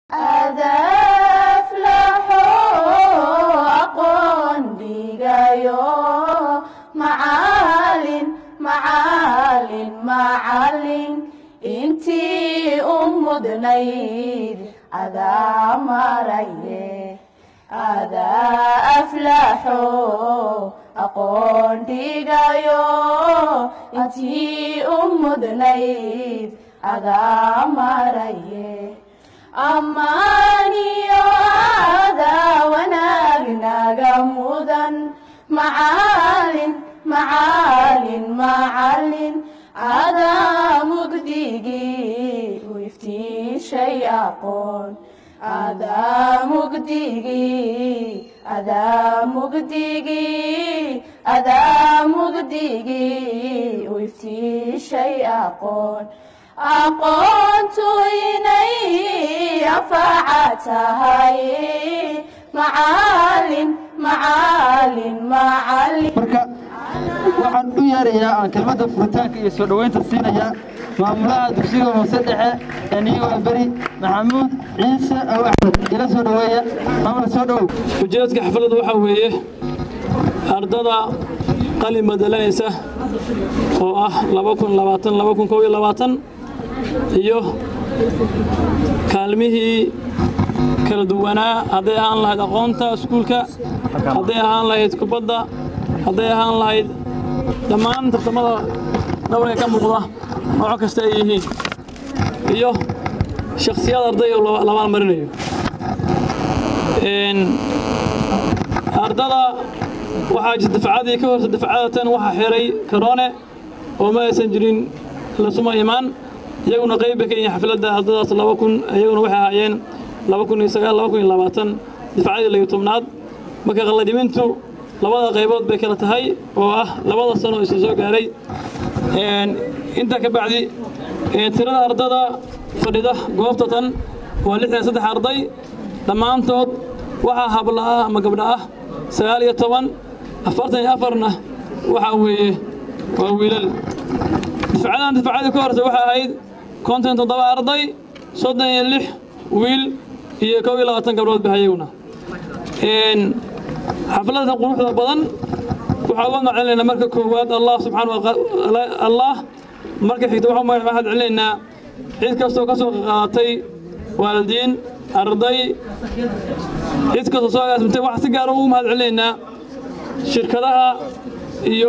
intii u mudnayd adaa maraye adaa aflaxo aqoon dhigayo intii u mudnayd adaa maraye ammaaniyo adaa wanaag naga mudan macaalin macaalin macalin adaa mugdigii u iftiishay aqoon adaa mugdigii adaa mugdigii adaa mugdigii u iftiishay aqoon aqoontu inay anfaca tahay macaalin macaalin macalin marka waxaan u yeerayaa aan kelmadda furitaanka iyo soo dhoweynta siinayaa maamulaha dugsiga hoose dhexe ee niiwaa beri maxamuud ciise aw axmed ila soo dhoweeya maamula soo dhowow ujeedka xafladda waxaa weeye ardada qalin bedelanaysa oo ah iyo kaalmihii kala duwanaa hadday ahaan lahayd aqoonta iskuulka hadday ahaan lahayd kubadda hadday ahaan lahayd dhammaan tartamada dhabarka ka muuqda nooco kasta ay yihiin iyo shakhsiyad arday oo labaal marinayo ardada waxaa jirta dafcadii ka horta dafcadatan waxaa xiray karoone oo ma aysan jirin lasuma imaan iyaguna qayb bay ka yihiin xafladda ardadaas laba kun iyaguna waxay ahaayeen laba kun iyo sagaal laba kun iyo labaatan dafcadii layo tobnaad marka qalladimintu labada qaybood bay kala tahay oo ah labada sano isu soo gaaray intaa ka bacdi tirada ardada fadhida goobta tan waa lixdan saddex arday dhammaantood waxaa habla ah ama gabdha ah sagaal iyo toban afartan iyo afarna waxaa weeye waa wiilal difcadan difcadii ka horta waxay ahayd konton toddoba arday soddon iyo lix wiil iyo kow iyo labaatan gabdhood ba hayaguna xafladan quruxda badan waxaa uga maclinaynaa marka koowaad allah subxaana allah marka xigta waxaa mahad celinaynaa cid kastoo ka soo qaadatay waalidiin arday cid kastoo soo agaasimtay waxaa si gaara ugu mahad celinaynaa shirkadaha iyo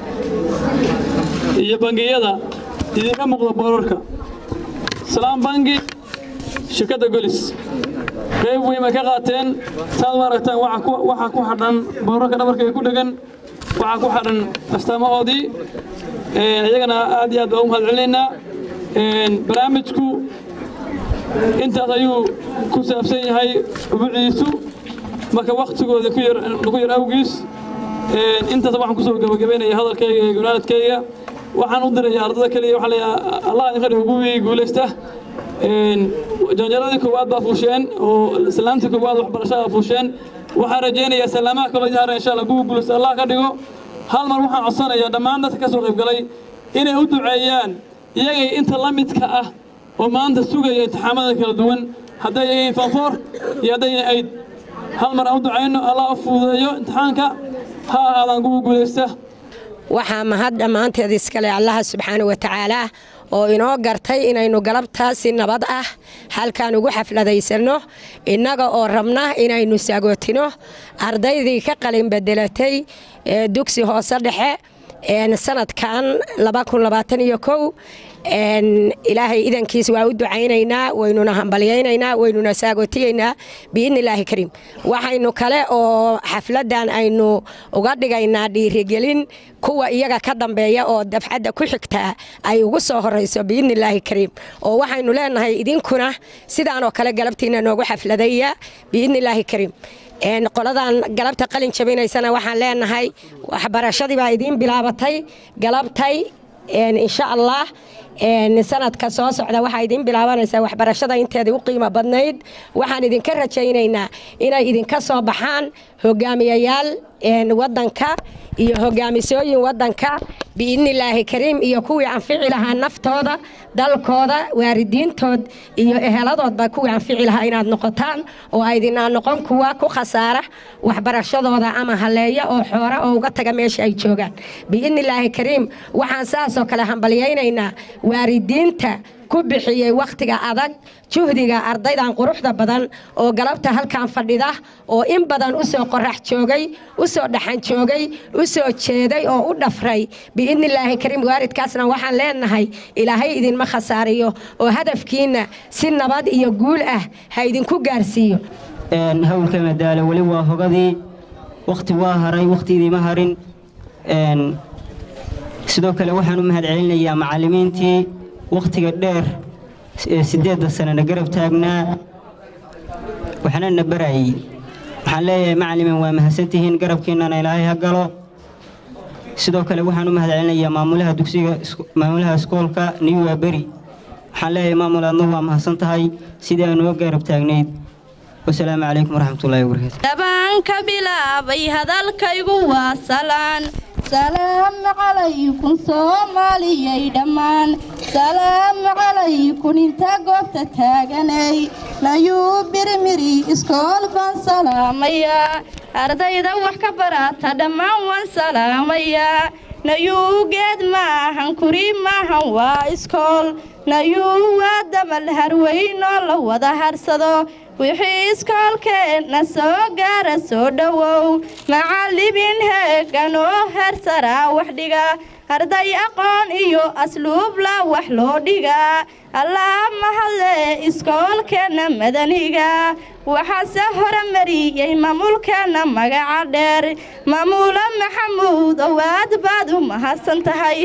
iyo bangiyada idinka muuqda boorarka salaam bangi shirkadda golis qayb weyn bay ka qaateen saad u aragtaan waxaa ku xadhan boorarka dhabarka ee ku dhegan waxaa ku xadhan astaamahoodii iyagana aad iyo aad baa u mahad celinaynaa barnaamijku intaas ayuu ku saabsan yahay ubuciisu marka waktigooda ku yar awgiis intaas waxaan kusoo gabagabaynaya hadalkayga iyo golaadkayga waxaan u diraya ardada keliya waxaa leeyahay allah idinka dhigo kuwii guulaysta janjaradii koowaad baa fuusheen oo salaamtii koowaad waxbarashada fuusheen waxaan rajaynayaa salaamaha kaloo jahara insha allah kuwa guulaysta allah ka dhigo hal mar waxaan codsanayaa dhammaan dadka ka soo qayb galay inay u duceeyaan iyagay inta la midka ah oo maanta sugaya imtixaamada kala duwan hadday yihiin fanfoor iyo hadday yihiin ayd hal mar aan u ducayno allah u fududeeyo imtixaanka ha ahaadaan kuwa guulaysta waxaa mahad dhammaanteed iskale allaha subxaana wa tacaalaa oo inoo gartay inaynu galabtaa si nabad ah halkaan ugu xafladaysanno innaga oo rabna inaynu sagootino ardaydii ka qalin bedelatay dugsi hoose dhexe sanadkan ilaahay idankiis waa u ducaynaynaa waynuna hambalyaynaynaa waynuna saagootiyeynaa biidni illaahi kariim waxaynu kale oo xafladdan aynu uga dhigaynaa dhiirigelin kuwa iyaga ka dambeeya oo dafcadda ku xigtaa ay ugu soo horayso biidni illaahi kariim oo waxaynu leenahay idinkuna sidaanoo kale galabtiina noogu xafladaya biidni illaahi kariim qoladan galabta qalin jabinaysana waxaan leenahay waxbarashadii baa idiin bilaabatay galabtay insha allah sanadka soo socda waxaa idiin bilaabanaysaa waxbarashada inteedii u qiimo badnayd waxaan idinka rajaynaynaa inay idinka soo baxaan hogaamiyayaal wadanka iyo hogaamisooyin wadanka biidnilaahi kariim iyo kuwii anfici lahaa naftooda dalkooda waaridiintood iyo eheladoodba kuwii anfici lahaa inaad noqotaan oo aydinaa noqon kuwa ku khasaara waxbarashadooda ama haleeya oo xoora oo uga taga meesha ay joogaan biidnilaahi kariim waxaan saasoo kale hambalyaynaynaa waaridiinta ku bixiyey wakhtiga adag juhdiga ardaydan quruxda badan oo galabta halkan fadhida oo in badan u soo qorax joogay u soo dhaxan joogay u soo jeeday oo u dhafray biidnilaahi kariim waaridkaasna waxaan leenahay ilaahay idinma khasaariyo oo hadafkiinna si nabad iyo guul ah ha idinku gaarsiiyo hawlka madaalo weli waa hogadii wakhti waa haray wakhti idiima harin sidoo kale waxaan u mahadcelinayaa macallimiintii wakhtiga dheer ee siddeedda sanana garab taagnaa waxna na barayay waxaan leeyahay macalimiin waa mahadsantihiin garabkiinnana ilaahay ha galo sidoo kale waxaan u mahadcelinayaa maamulaha dugsiga maamulaha iskoolka niwa beri waxaan leeyahay maamul aadna waa mahadsan tahay sidii aan uga garab taagnayd wasalaamu calaykum waraxmatullaahi wabarakaatu dabaan ka bilaabay hadalkaygu waa salaan salaamu calaykum soomaaliyay dhammaan salaamu calaykum inta goobta taaganay nayuu birimiri iskool baan salaamayaa ardayda wax ka barata dhammaan waan salaamayaa nayuu geed maahan kuri maahan waa iskool nayuu waa damal harweynoo la wada harsado wixii iskoolkeenna soo gaara soo dhowow macallimiin heeganoo hersaraa wax dhiga arday aqoon iyo asluubla wax loo dhigaa allaa mahadle iskoolkeenna madaniga waxaase horemariyey maamulkeenna magaca dheer maamuulo maxamuud owaad baad u mahadsan tahay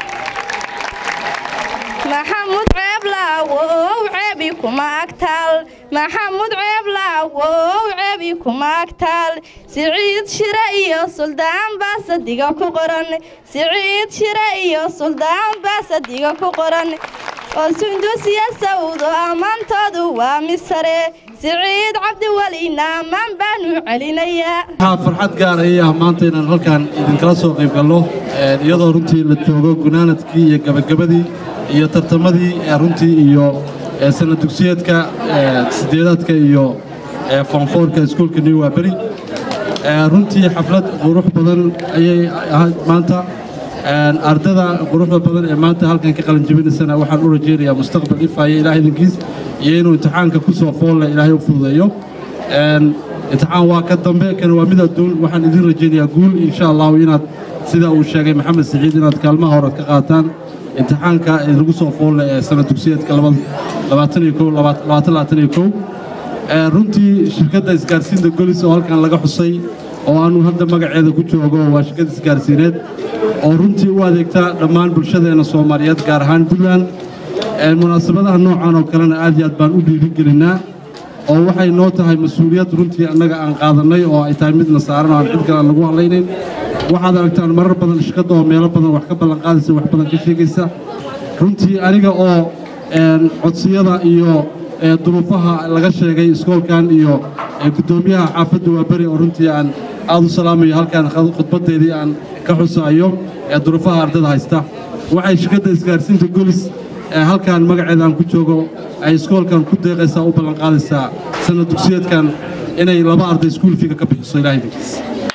maxamud ceeblaaw ow ceebi kuma agtaal maxamud ceeblaaw ow ceebi kuma agtaal siciid shire iyo suldaan baa sadiga ku qoran siciid shire iyo suldaan baa sadiga ku qoran oo sundusiya sawdo ammaantoodu waa misare siciid cabdiwelina ammaan baanu celinayaa waxaa farxad gaar ay ah maanta inaan halkan idinkala soo qayb galno iyadoo runtii la joogo gunaanadkii iyo gabagabadii iyo tartamadii runtii iyo sanad dugsiyeedka sideedaadka iyo foonfoorka iskuulka new waaberi runtii xaflad qurux badan ayay ahayd maanta ardada quruxda badan ee maanta halkan ka qalanjabinaysana waxaan u rajaynayaa mustaqbal ifaya ilaah idinkiis iyo inuu imtixaanka ku soo foolle ilaahay u fududeeyo imtixaan waa ka dambe kan waa mid adduun waxaan idin rajaynayaa guul insha allahu inaad sida uu sheegay maxamed saciid inaad kaalmaha hore ka qaataan imtixaanka lagu soo foolle ee sanad dugsiyeedka runtii shirkadda isgaarsiinta golis oo halkan laga xusay oo aanu hadda magaceeda ku joogo waa shirkad isgaarsiineed oo runtii u adeegta dhammaan bulshadeena soomaaliyeed gaar ahaan puntland munaasabadaha noocan oo kalena aad iyo aad baan u dhiirigelinaa oo waxay noo tahay mas-uuliyad runtii annaga aan qaadannay oo ay tahay midna saaran oo aan cid kale aan lagu hadlaynayn waxaad aragtaan marar badan shirkadda oo meelo badan wax ka ballanqaadaysa wax badan ka sheegaysa runtii aniga oo codsiyada iyo duruufaha laga sheegay iskoolkan iyo guddoomiyaha xaafadda waa beri oo runtii aan aad u salaamayo halkan khudbaddeedii aan ka xusaayo ee duruufaha ardada haysta waxay shirkadda isgaarsiinta golis halkan magaceeda aan ku joogo ay iskoolkan ku deeqaysaa u ballanqaadaysaa sanad dugsiyeedkan inay laba arday iskuul fiiga ka bixiso ilaah idinkiis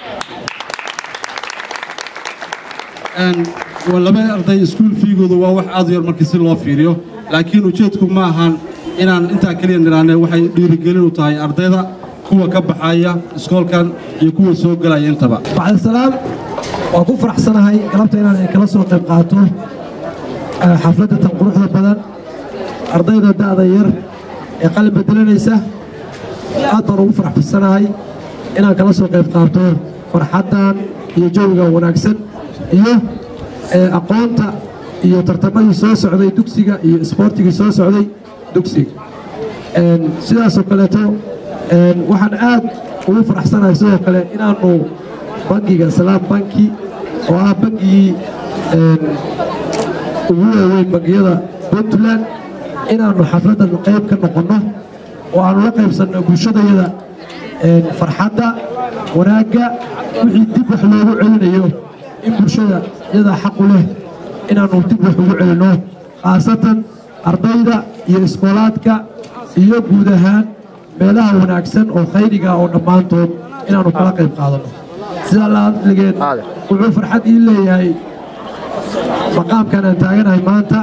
laba arday iskuul fiigooda waa wax aad u yar markii si loo fiiriyo laakiin ujeedku ma ahan inaan intaa keliya nidhaahne waxay dhiirigelin u tahay ardayda kuwa ka baxaya iskoolkan iyo kuwa soo gelaya intaba bacdisalaam waan ku faraxsanahay galabta inaan kala soo qayb qaato xafladda tan quruxda badan ardayda da'da yar ee qalin bedelanaysa aad baan ugu faraxsanahay inaan kala soo qayb qaato farxaddan iyo jawiga wanaagsan iyo aqoonta iyo tartamadii soo socday dugsiga iyo isboortigii soo socday dugsiga sidaasoo kaleeto waxaan aad ugu faraxsanahay sidoo kale inaannu bangiga salaam banki oo ah bangigii ugu waaweyn bangiyada puntland inaannu xafladdan qayb ka noqonno oo aannu la qaybsanno bulshadayada farxadda wanaagga wixii dib wax loogu celinayo in bulshada iyadaa xaqu leh inaannu dib wax ugu celinno khaasatan ardayda iyo iskoolaadka iyo guud ahaan meelaha wanaagsan oo khayriga oo dhammaantood inaannu kala qayb qaadanno sidaa laadligeed wuxuu farxad ii leeyahay maqaamkan aan taaganahay maanta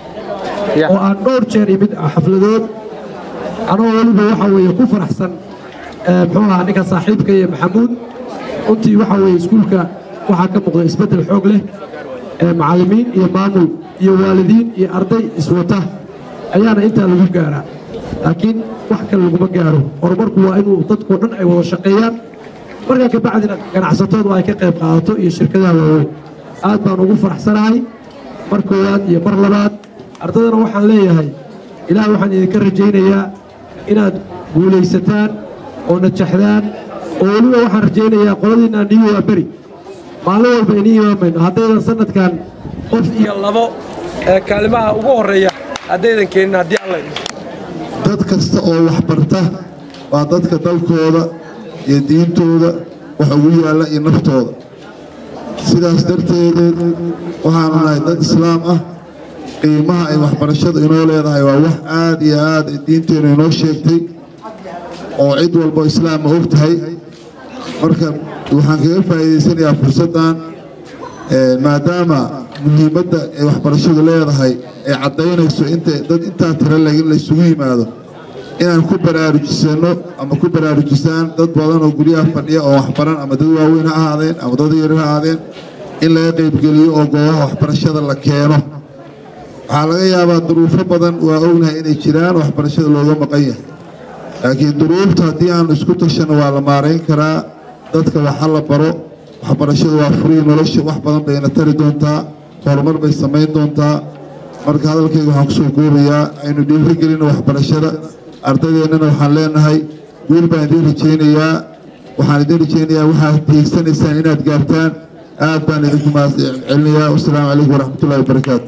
oo aan dhowr jeer imid xafladood anoo weliba waxa weeye ku faraxsan muxuu ahaa ninka saaxiibka iyo maxamuud runtii waxa weeye iskuulka waxaa ka muuqda isbeddel xoog leh macallimiin iyo maamul iyo waalidiin iyo arday iswata ayaana intaa lagu gaaraa laakiin wax kale laguma gaaro horumarku waa inuu dadkoo dhan ay wada shaqeeyaan markaa ka bacdina ganacsatadu ay ka qayb qaadato iyo shirkadaha waaweyn aad baan ugu faraxsanahay mar koowaad iyo mar labaad ardaydana waxaan leeyahay ilaah waxaan idinka rajaynayaa inaad guulaysataan oo najaxdaan oo weliba waxaan rajaynayaa qoladiinna niyu waa beri maalin walba inii imaamayno haddaydan sanadkan qof iyo labo ee kaalimaha ugu horreeya haddaydan keenin haddii alla dad kasta oo wax barta waa dadka dalkooda iyo diintooda wax ugu yaalla iyo naftooda sidaas darteed waxaanu nahay dad islaam ah qiimaha ay waxbarashadu inoo leedahay waa wax aad iyo aad diinteennu inoo sheegtay oo cid walbo islaama og tahay marka waxaan kaga faa'iidaysanayaa fursaddan maadaama muhiimadda ay waxbarashadu leedahay ay caddaynayso inta dad intaa tira leg in laysugu yimaado inaan ku baraarujisano ama ku baraarujisaan dad badan oo guryaha fadhiya oo waxbaran ama dad waaweyn ha ahaadeen ama dad yaryar ha ahaadeen in laga qaybgeliyo oo goobaha waxbarashada la keeno waxaa laga yaabaa duruufo badan waa ognahay inay jiraan waxbarashada looga maqan yahay laakiin duruufta haddii aan isku tashanno waa la maarayn karaa dadka waxa la baro waxbarashadu waa furii nolosha wax badan bayna tari doontaa horumar bay samayn doontaa marka hadalkayga waxaan kusoo koobayaa aynu dhiirigelinno waxbarashada ardadeennana waxaan leenahay guul baan idiin rajaynayaa waxaan idiin rajaynayaa waxaad hiigsanaysaan inaad gaartaan aad baan idinku mahadcelinayaa wasalaamu calaykum waraxmatullahi wabarakaatu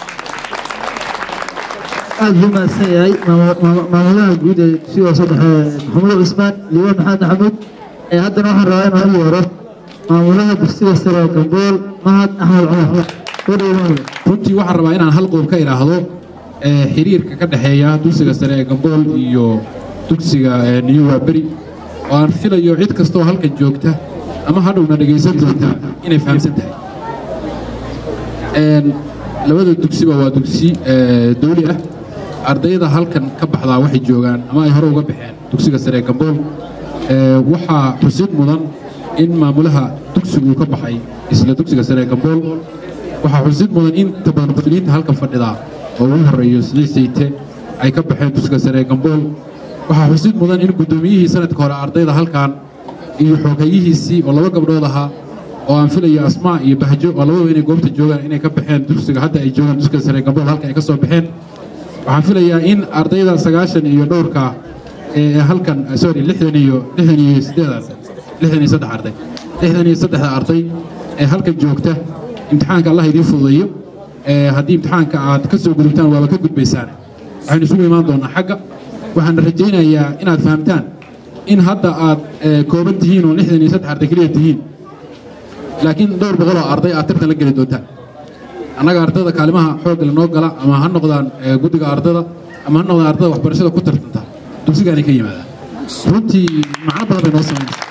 aad buu mahadsan yahay maamulaha guud ee dugsiga saddexe maxamuud cismaan liibaan maxamed maxamuud ee haddana waxaan rabaa inaan u yeero maamulaha dugsiga sare gambool mahad axmed cumar runtii waxaan rabaa inaan hal qodob ka idhaahdo xiriirka ka dhexeeya dugsiga sare ee gambool iyo dugsiga new waaberi oo aan filayo cid kastoo halkan joogta ama hadhowna dhegaysan doonta inay fahamsan tahay labada dugsiba waa dugsi dawli ah ardayda halkan ka baxdaa waxay joogaan ama ay hore uga baxeen dugsiga sare ee gambool waxaa xusid mudan in maamulaha dugsigu ka baxay isla dugsiga sare ee gambool waxaa xusid mudan in inta badan muslimiinta halkan fadhidaa oo ugu horreeyo sidii sayte ay ka baxeen dugsiga sare ee gambool waxaa xusid mudan in guddoomiyihii sanadka hore ardayda halkan iyo xoghayihiisii oo laba gabdhood ahaa oo aan filayo asmaa iyo bahjo oo labadaba inay goobta joogaan inay ka baxeen dugsiga hadda ay joogaan dugsiga sare ee gambool halkan ay ka soo baxeen waxaan filayaa in ardayda sagaashan iyo dhowrka ee halkan sorry lixdan iyo lixdan iyo siddeedan lixdan iyo saddex arday lixdan iyo saddexda arday ee halkan joogta imtixaanka allah idiin fududeeyo haddii imtixaanka aad ka soo gudubtaan waaba ka gudbaysaan waxaynu isugu imaan doonaa xagga waxaana rajaynayaa inaad fahamtaan in hadda aad kooban tihiin oo lixdan iyo saddex arday keliya tihiin laakiin dhowr boqoloo arday aad tartan la geli doontaan annaga ardayda kaalimaha xoogga lanoo gala ama ha noqdaan guddiga ardada ama ha noqdaan ardada waxbarashada ku tartanta dugsigaanay ka yimaadaan runtii macno badan bay noo samaynaysaa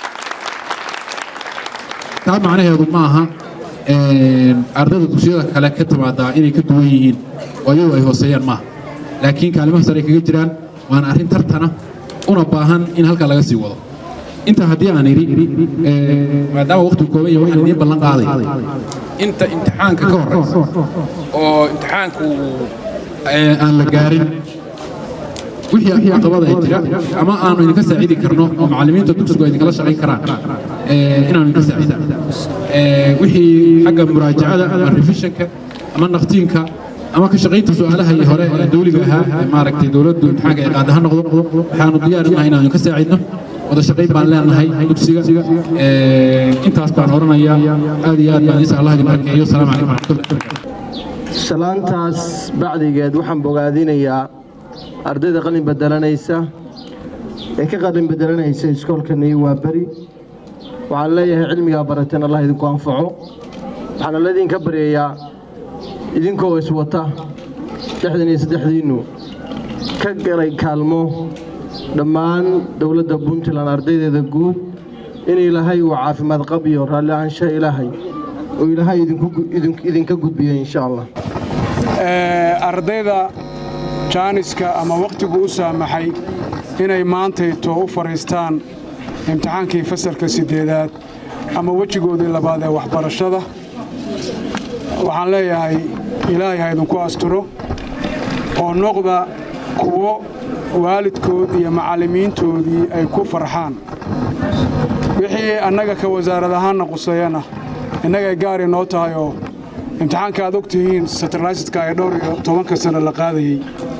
taa macnaheedu ma aha ardayda dugsiyada kale ka timaadaa inay ka duwan yihiin oo iyagu ay hooseeyaan maaha laakiin kaalimaha sare ay kaga jiraan waana arrin tartana una baahan in halkaa laga sii wado intaa haddii aan idhi maadaama waqtigu kooban yahay waxaan idiin ballan qaaday inta imtixaanka ka horreysa oo imtixaanku aan la gaarin wixii caqabada ay jira ama aanu idinka saacidi karno oo macallimiinta dugsigu ay idinkala shaqayn karaan inaanu idinka saacidaan wixii xagga muraajacada ama revisionka ama naqtiinka ama ka shaqaynta su'aalaha iyo hore ee dawliga ahaa ee maaragtay dowladdu imtixaanka ay qaada ha noqdo waxaanu diyaar nahay inaanu idinka saacidno wada shaqayn baan leenahay dugsiga intaas baan oranayaa aad iyo aad baan isa allah idin barkeeyo asalaamu calaykum waraxmatullahi salaantaas bacdigeed waxaan bogaadinayaa ardayda qalin bedelanaysa ee ka qalin bedelanaysa iskoolkani waa beri waxaan leeyahay cilmigaa barateen allah idinku anfaco waxaana laydinka baryayaa idinkoo iswata lixdan iyo saddexdiinnu ka galay kaalmo dhammaan dowladda puntland ardaydeeda guud in ilaahay uu caafimaad qab iyo raalli ahaansha ilaahay oo ilaahay idinka gudbiya insha allah ardayda jaaniska ama wakhtigu u saamaxay inay maantayto u fadhiistaan imtixaankii fasalka siddeedaad ama wejigoodii labaad ee waxbarashada waxaan leeyahay ilaahay ha idinku asturo oo noqda kuwo waalidkood iyo macallimiintoodii ay ku farxaan wixii annaga ka wasaarad ahaanna quseeyana innagay gaari noo tahay oo imtixaanka aad og tihiin satarlaysidka ee dhowr iyo tobanka sano la qaadayey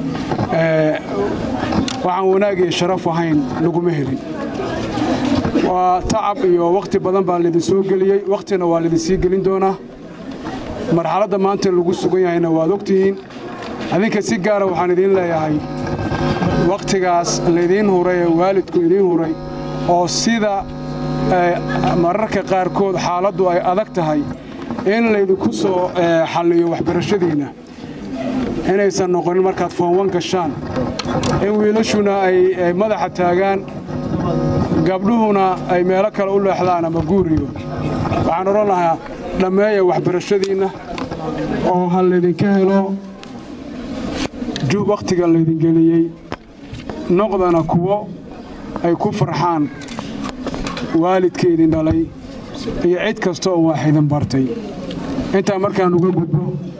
waxaan wanaag iyo sharaf ahayn laguma helin waa tacab iyo wakhti badan baa laydin soo geliyey wakhtina waa laydin sii gelin doonaa marxaladda maanta lagu sugan yahayna waad ogtihiin adinka si gaara waxaan idiin leeyahay wakhtigaas laydiin huray ee waalidku idiin huray oo sida mararka qaarkood xaaladdu ay adag tahay in laydinku soo xalliyo waxbarashadiinna inaysan noqonin markaad foonwan gashaan in wiilashuna ay madaxa taagaan gabdhuhuna ay meelo kale u leexdaan ama guuriyo waxaan odhan lahaa dhammeeya waxbarashadiinna oo ha laydinka helo wakhtiga laydin geliyey noqdana kuwo ay ku farxaan waalidka idin dhalay iyo cid kasta oo wax idin bartay intaa markaan uga gudbo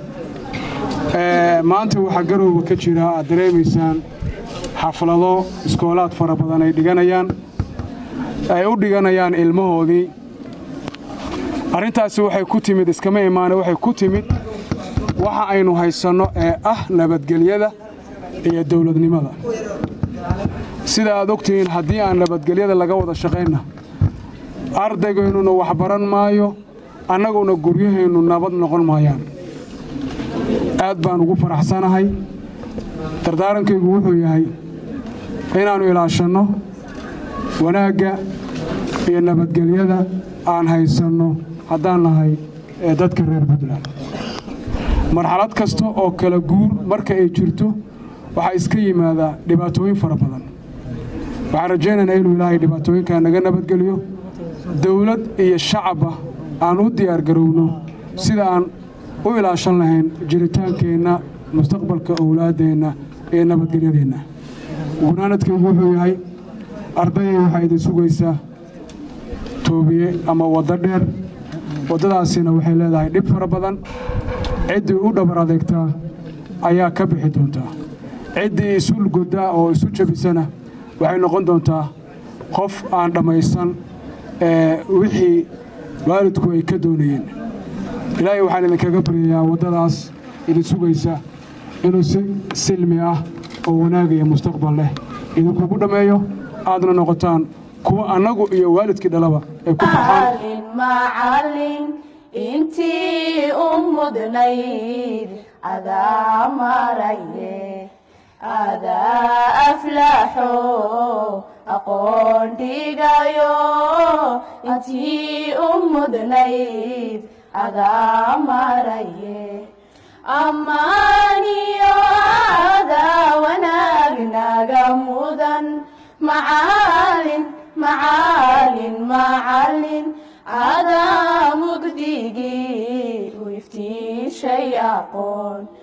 maanta waxaa garowga ka jira aad dareemaysaan xaflado iskoolaad fara badan ay dhiganayaan ay u dhiganayaan ilmahoodii arrintaasi waxay ku timid iskama imaane waxay ku timid waxa aynu haysanno ee ah nabadgelyada iyo dowladnimada sida aad ogtihiin haddii aan nabadgelyada laga wada shaqaynna ardaygaynuna wax baran maayo annaguna guryahaynu nabad noqon maayaan aad baan ugu faraxsanahay dardaarankaygu wuxuu yahay inaannu ilaashanno wanaagga iyo nabadgelyada aan haysanno haddaan nahay ee dadka reer puntland marxalad kasta oo kala guur marka ay jirto waxaa iska yimaadaa dhibaatooyin fara badan waxaan rajaynaynaa inuu ilaahay dhibaatooyinkaa naga nabadgeliyo dawlad iyo shacabba aan u diyaargarowno sida aan u ilaashan lahayn jiritaankeenna mustaqbalka owlaaddeenna iyo nabadgelyadeenna gunaanadkaygu wuxuu yahay ardayay waxaa idin sugaysaa toobiye ama waddo dheer waddadaasina waxay leedahay dhib fara badan ciddii u dhabar adeegtaa ayaa ka bixi doontaa ciddii isu godaa oo isu jabisana waxay noqon doontaa qof aan dhammaysan wixii waalidku ay ka doonayeen ilaahay waxaan idinkaga baryayaa waddadaas idin sugaysa inuu si silmi ah oo wanaagaya mustaqbal leh idinkugu dhammeeyo aadna noqotaan kuwa annagu iyo waalidkii dhalaba ay ku macallin intii u mudnayd adaa maraye adaa aflaxo aqoon dhigayo intii u mudnayd adaa maraye ammaaniyo adaa wanaagnaga mudan macaalin macaalin macallin adaa mugdigii u iftiishay aqoon